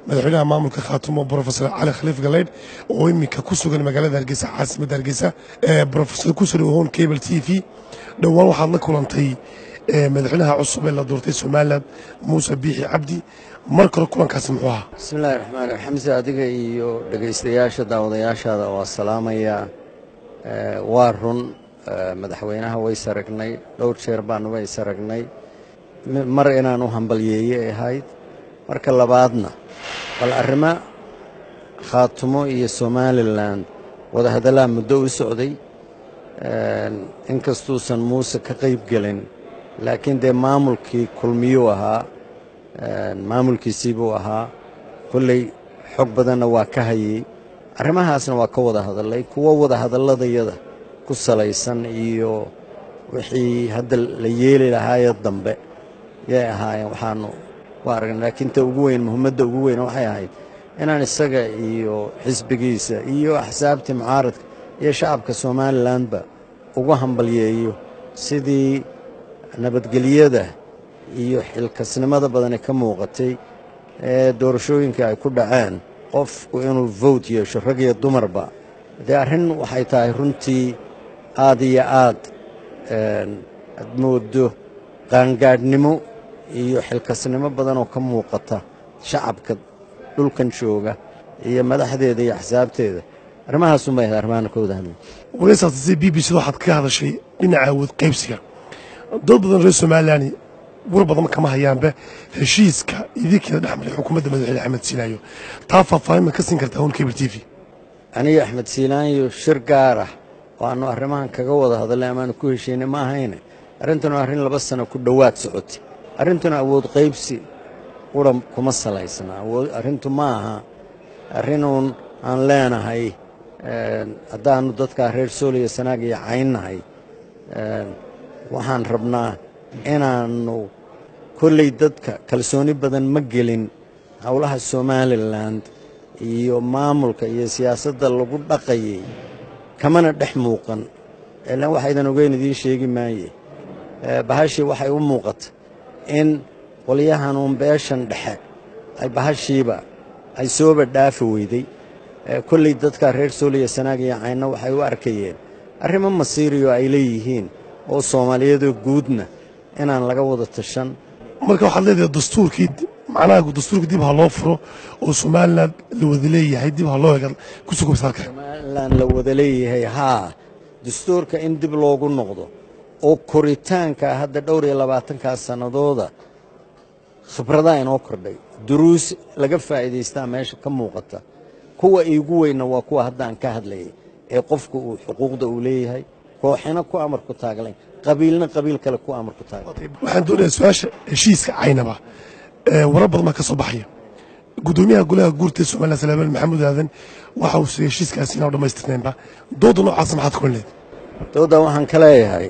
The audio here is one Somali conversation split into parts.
madaxweynaha maamulka khaatumo brofesor cali khaliif galeydh oo iminka ku sugan magaalada hargeysa caasimadda hargeysa brofesor kusoo dhawoon cable t v dhowaan waxaad la kulantay madaxweynaha cusub ee la doortay somalilan muuse biixi cabdi mar kale kulankaasi muxuu ahaa bismillahi raxmaan raxiim xamse adiga iyo dhegaystayaasha daawadayaashaada waa salaamayaa waa run madaxweynaha ways aragnay dhowr jeer baanuba is aragnay mar inaan u hambalyeeye ahayd marka labaadna bal arrimo khaatumo iyo somalilan wadahadallaha muddo u socday inkastuusan muuse ka qayb gelin laakiin dee maamulkii kulmiyuu ahaa maamulkiisii buu ahaa kolley xog badanna waa ka hayey arrimahaasna waa ka wada hadallay kuwo wada hadalladayada ku salaysan iyo wixii hadda la yeeli lahaayee dambe yay ahaayeen waxaanu u aragnay laakiin ta ugu weyn muhimmadda ugu weyn waxay ahayd inaan isaga iyo xisbigiisa iyo axsaabtii mucaaradka iyo shacabka somalilanba ugu hambalyeeyo sidii nabadgelyada iyo xilkasnimada badani ka muuqatay ee doorashooyinka ay ku dhaceen qofku inuu vowt yeesho rag iyo dumarba dee arrin waxay tahay runtii aad iyo aad aad moodo qaangaadhnimo iyo xilkasnimo badan oo ka muuqata shacabka dhulkan jooga iyo madaxdeeda iyo axsaabteeda arrimahaasunbay ahayd arrimahaana ka wada hadlay waraysaasase b b c da waxaad ka hadashay dhinaca awood qaybsiga dad badan reer somalilan war badan kama hayaanba heshiiska idinkeeda dhexmaray xukuumadda madaxweyne axmed siinaayo taa faahfaahin ma ka siin kartaa hon cable t v aniga axmed siinaanyo shir gaar ah oo aannu arrimahan kaga wada hadalnay amaanu ku heshiinay ma ahayne arrintanu arrin laba sano ku dhowaad socotay arrintuna awood qaybsi qura kuma salaysna arrintu ma aha arrinuun aan leenahay haddaannu dadkaa reer sooliya sanaag iyo caynnahay waxaan rabnaa inaannu kolley dadka kalsooni badan ma gelin howlaha somalilan iyo maamulka iyo siyaasadda lagu dhaqayay kamana dhex muuqan ilaan waxaydan ogeyn idiin sheegi maaye bahashii waxay u muuqata in qolyahanuun beeshan dhexe ay bahashiiba ay sooba dhaafi weyday kolley dadka reer sooliya sanaag iyo caynna waxay u arkayeen arrimo masiiriyo ay leeyihiin oo soomaaliyadoo guudna inaan laga wada tashan marka waxaad leedahay dastuurkii macnaha dastuurkii dib ha loo furo oo somalilan la wada leeyahay dib ha loo ega ku sugubsa halka somalilan la wada leeyahay haa dastuurka in dib loogu noqdo oo koritaanka hadda dhowr iyo labaatankaa sannadooda khibradaa inoo kordhay duruus laga faa'iidaystaa meesha ka muuqata kuwa iigu weynna waa kuwa haddaan ka hadlayay ee qofku uu xuquuqda uu leeyahay kooxina ku amar ku taaglayn qabiilna qabiil kale ku amar ku taaglayn waxaan doonayaa su-aasha heshiiska caynaba warar badan baa ka soo baxaya guddoomiyaha golaha guurta ee somalilan salaamaan maxamuud aadan waxa uu sigay heshiiskaasi inaan dhammaystirnaynba dooda noocaasa maxaad kulan leed dooda waxaan ka leeyahay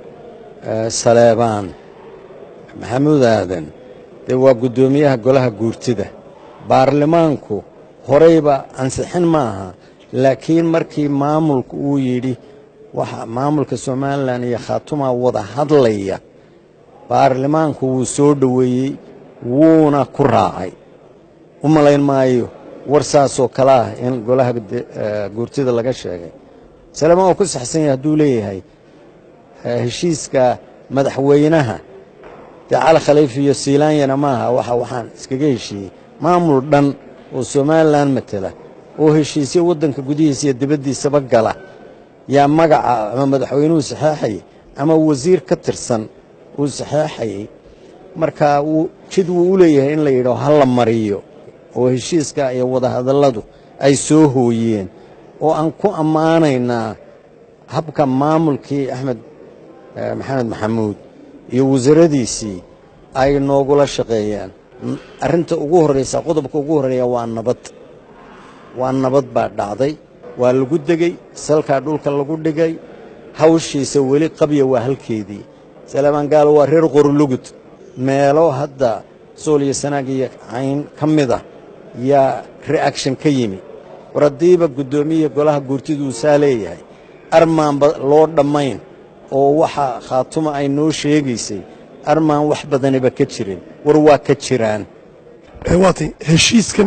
saleebaan maxamuud aadan dee waa guddoomiyaha golaha guurtida baarlamaanku horeyba ansixin ma aha laakiin markii maamulku uu yidhi waxa maamulka somalilan iyo khaatuma wada hadlaya baarlamaanku wuu soo dhoweeyey wuuna ku raacay u malayn maayo war saasoo kale ah in golaha guurtida laga sheegay saleebaan waa ku saxsan yahay hadduu leeyahay heshiiska madaxweynaha dee cali khaliif iyo siilaanyana maaha waxa waxaan iskaga heshiiyey maamul dhan oo somalilan matela oo heshiisyo waddanka gudihiisa iyo dibaddiisaba gala yaa magaca ama madaxweynuhu saxeexayay ama wasiir ka tirsan uu saxeexayay marka wuu jid wuu u leeyahay in la yidhao ha la mariyo oo heshiiska iyo wadahadalladu ay soo hooyeen oo aan ku ammaanaynaa habka maamulkii axmed maxamed maxamuud iyo wasaradiisii ay noogula shaqeeyaan arrinta ugu horraysa qodobka ugu horreeya waa nabad waa nabad baa dhacday waa lagu degey salkaa dhulka lagu dhigay hawshiisa weli qabya waa halkeedii salaamaan gaalo waa reer qorlugud meelo hadda sool iyo sanaag iyo cayn ka mid ah yaa reaction ka yimi war haddiiba guddoomiya golaha guurtiduu saa leeyahay armaanba loo dhammayn oo waxa khaatuma ay noo sheegaysay armaan wax badaniba ka jirin war waa ka jiraan waatay heshiiskan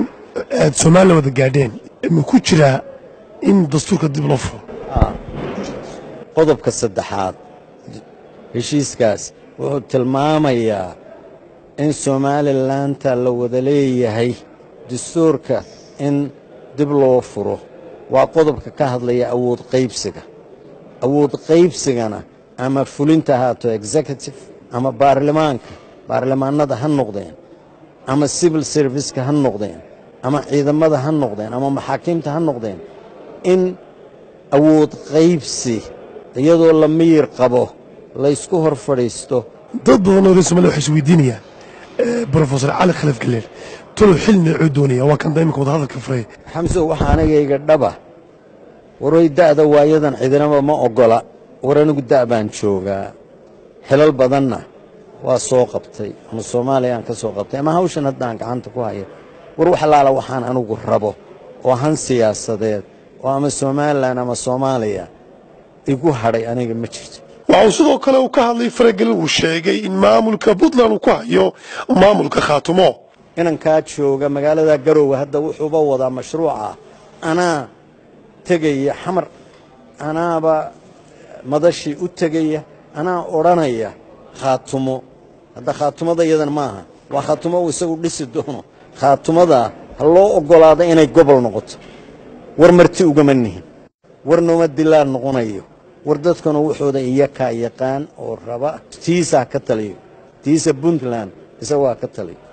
aad somalilan wada gaadheen ma ku jiraa in dastuurka dib loo furo qodobka saddexaad heshiiskaas wuxuu tilmaamayaa in somalilanka la wada leeyahay dastuurka in dib loo furo waa qodobka ka hadlaya awood qaybsiga awood qaybsigana ama fulinta ahaato executive ama baarlamaanka baarlamaanada ha noqdeen ama civil serviceka ha noqdeen ama ciidamada ha noqdeen ama maxaakiimta ha noqdeen in awood qaybsi iyadoo la miyir qabo laysku hor fadhiisto dad badan oo reer somaliya waxay isweydiinayaan brofesor cali khalif galeer talow xil noocuu doonaya waa kan daimika wada hadalka furay xamso waxaa anigayga dhaba waroy da'da waayadan cidinaba ma oggola war anigu da' baan joogaa xilal badanna waa soo qabtay ama soomaaliya aan ka soo qabtay ama hawshan haddaan gacanta ku hayo war wax allaala waxaan anigu rabo oo han siyaasadeed oo ama somalilan ama soomaaliya igu hadhay aniga ma jirto waxa uu sidoo kale uu ka hadlay faragelin uu sheegay in maamulka puntland uu ku hayo maamulka khaatumo inankaa jooga magaalada garoowe hadda wuxuuba wadaa mashruuca anaa tegaya xamar anaaba madashii u tegaya anaa odhanaya khaatumo hadda khaatumada iyadan maaha waa khaatumo uu isagu dhisi doono khaatumadaa ha loo oggolaado inay gobol noqoto war marti ugama nihin war nooma dilaan noqonayo war dadkuna wuxuuda iyakaa yaqaan oo raba tiisaa ka taliyo tiisa puntland isagaa ka taliyo